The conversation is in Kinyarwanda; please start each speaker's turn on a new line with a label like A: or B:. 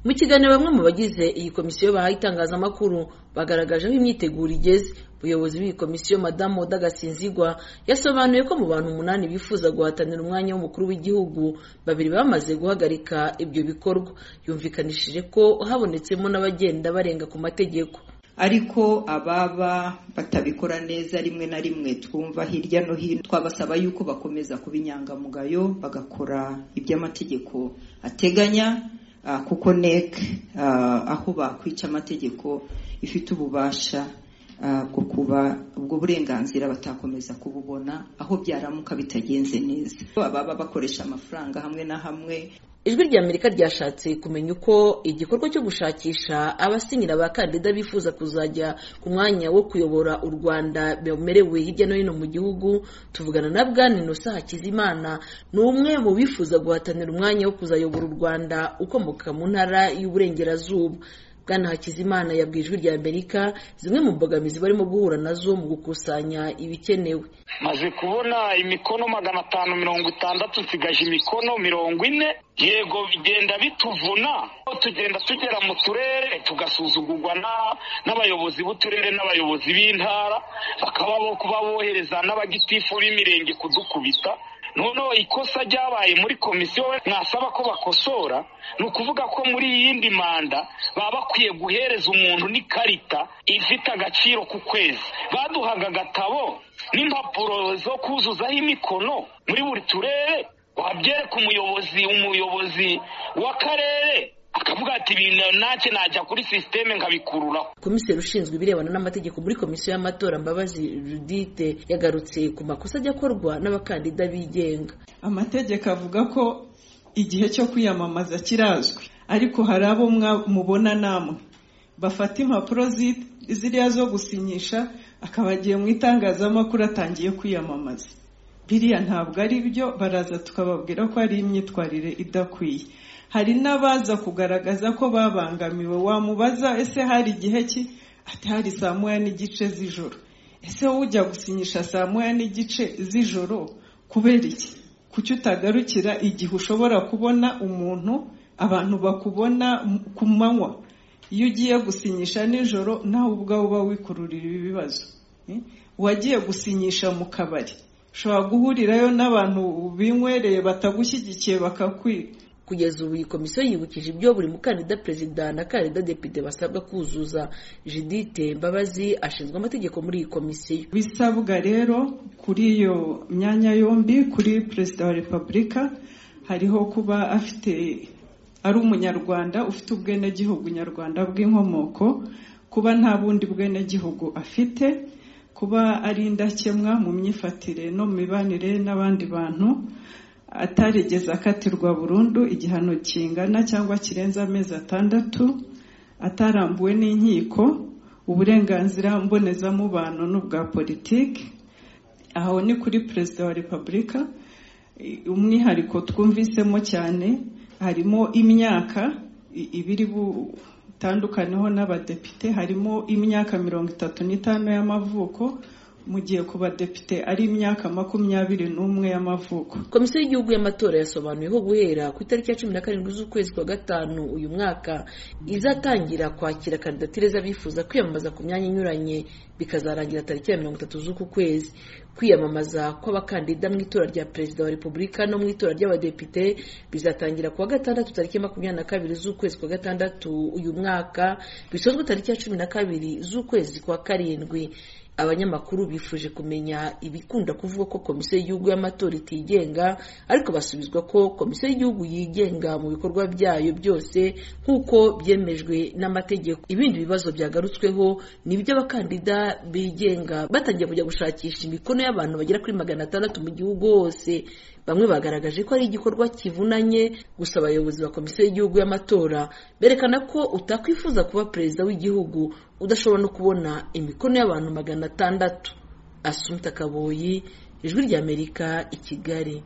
A: mu kiganiro bamwe mu bagize iyi komisiyo bahaye itangazamakuru bagaragaje aho imyiteguro igeze umuyobozi w'iyi komisiyo madamu Oda Gasinzigwa yasobanuye ko mu bantu umunani bifuza guhatanira umwanya w'umukuru w'igihugu babiri bamaze guhagarika ibyo bikorwa yumvikanishije ko habonetsemo n'abagenda barenga ku mategeko
B: ariko ababa batabikora neza rimwe na rimwe twumva hirya no hino twabasaba yuko bakomeza kuba inyangamugayo bagakora ibyo amategeko ateganya kuko NEC aho bakwica amategeko ifite ububasha bwo kuba ubwo burenganzira batakomeza kububona aho byaramuka bitagenze neza ababa bakoresha amafaranga hamwe na hamwe
A: ijwi rya amerika ryashatse kumenya uko igikorwa cyo gushakisha abasinyira abakandida bifuza kuzajya ku mwanya wo kuyobora u rwanda bemerewe hirya no hino mu gihugu tuvugana na bwana inosa hakizimana ni umwe mu bifuza guhatanira umwanya wo kuzayobora u rwanda ukomoka mu ntara y'uburengerazuba bwana hakizimana yabwiye ijwi rya amerika zimwe mu mbogamizi barimo guhura nazo mu gukusanya ibikenewe
C: maze kubona imikono magana atanu mirongo itandatu nsigaje imikono mirongo ine yego bigenda bituvuna tugenda tugera mu turere tugasuzugurwa n'abayobozi b'uturere n'abayobozi b'intara bakaba bo kuba bohereza n'abagitifu b'imirenge kudukubita noneho ikosa ryabaye muri komisiyo mwasaba ko bakosora ni ukuvuga ko muri iyindi manda baba bakwiye guhereza umuntu n'ikarita ifite agaciro ku kwezi baduhaga agatabo n'impapuro zo kuzuzaho imikono muri buri turere wabyereka umuyobozi umuyobozi w'akarere akavuga ati ibintu ntacyo najya kuri sisiteme nkabikururaho
A: komiseri ushinzwe ibirebana n'amategeko muri komisiyo y'amatora mbabazi judite yagarutse ku makosa ajya akorwa n'abakandida bigenga
D: amategeko avuga ko igihe cyo kwiyamamaza kirazwi ariko hari abo mubona namwe bafata impapuro ziriya zo gusinyisha akaba agiye mu itangazamakuru atangiye kwiyamamaza biriya ntabwo ari byo baraza tukababwira ko ari imyitwarire idakwiye hari n'abaza kugaragaza ko babangamiwe wamubaza ese hari igihe ki atari saa moya n'igice z'ijoro ese wowe ujya gusinyisha saa moya n'igice z'ijoro kubera iki kuki utagarukira igihe ushobora kubona umuntu abantu bakubona ku manywa iyo ugiye gusinyisha nijoro nawe ubwawe uba wikururira ibibazo wagiye gusinyisha mu kabari ushobora guhurirayo n'abantu binywereye batagushyigikiye bakakwiga
A: kugeza ubu iyi komisiyo yibukije ibyo buri mukandida perezida na kandida depite basabwa kuzuza judite mbabazi ashinzwe amategeko muri iyi komisiyo
D: bisabwa rero kuri iyo myanya yombi kuri perezida wa repubulika hariho kuba afite ari umunyarwanda ufite ubwenegihugu nyarwanda bw'inkomoko kuba nta bundi bwenegihugu afite kuba ari indakemwa mu myifatire no mu mibanire n'abandi bantu atarigeze akatirwa burundu igihano kingana cyangwa kirenze amezi atandatu atarambuwe n'inkiko uburenganzira mbonezamubano n'ubwa politiki aho ni kuri perezida wa repubulika umwihariko twumvisemo cyane harimo imyaka ibiri butandukaneho n'abadepite harimo imyaka mirongo itatu n'itanu y'amavuko mu gihe ku badepite ari imyaka makumyabiri n'umwe y'amavuko
A: komisiyo y'igihugu y'amatora yasobanuyeho guhera ku itariki ya cumi na karindwi z'ukwezi kwa gatanu uyu mwaka izatangira kwakira kandidatire z'abifuza kwiyamamaza ku myanya inyuranye bikazarangira tariki ya mirongo itatu z'uku kwezi kwiyamamaza kw'abakandida mu itora rya perezida wa repubulika no mu itora ry'abadepite bizatangira kuwa gatandatu tariki makumyabiri na kabiri z'ukwezi kwa gatandatu uyu mwaka bisozwe tariki ya cumi na kabiri z'ukwezi kwa karindwi abanyamakuru bifuje kumenya ibikunda kuvuga ko komisiyo y'igihugu y'amatora itigenga ariko basubizwa ko komisiyo y'igihugu yigenga mu bikorwa byayo byose nk'uko byemejwe n'amategeko ibindi bibazo byagarutsweho ni iby'abakandida bigenga batangiye kujya gushakisha imikono y'abantu bagera kuri magana atandatu mu gihugu hose bamwe bagaragaje ko ari igikorwa kivunanye gusa abayobozi ba komisiyo y'igihugu y'amatora berekana ko utakwifuza kuba perezida w'igihugu udashobora no kubona imikono y'abantu magana atandatu asumta kaboyi ijwi ry'amerika i kigali